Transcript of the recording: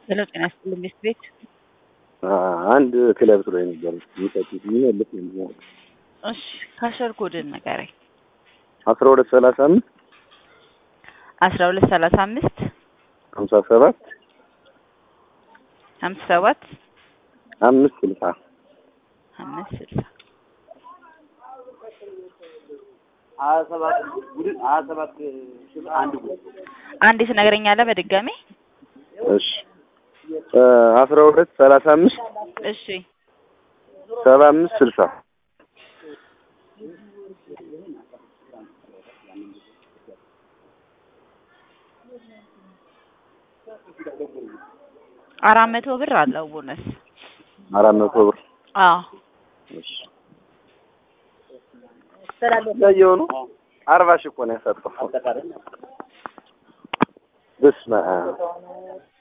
ሄሎ ጤና ይስጥልኝ ሚስት ቤት አንድ ክለብ ስለ ነበር የሚጠጡት የሚመልስ ነው። እሺ ካሸር ኮድን ንገረኝ። አስራ ሁለት ሰላሳ አምስት አስራ ሁለት ሰላሳ አምስት ሀምሳ ሰባት ሀምሳ ሰባት አምስት ስልሳ አምስት ስልሳ ሀያ ሰባት ቡድን ሀያ ሰባት ሺህ አንድ ቡድን አንዴ ትነግረኛለህ በድጋሚ? እሺ አስራ ሁለት ሰላሳ አምስት እሺ ሰባ አምስት ስልሳ አራት መቶ ብር አለው ቦነስ። አራት መቶ ብር አዎ እሺ ያየው ነው አርባ ሺህ እኮ ነው ያሳጣው። አጠቃላይ በስመ አብ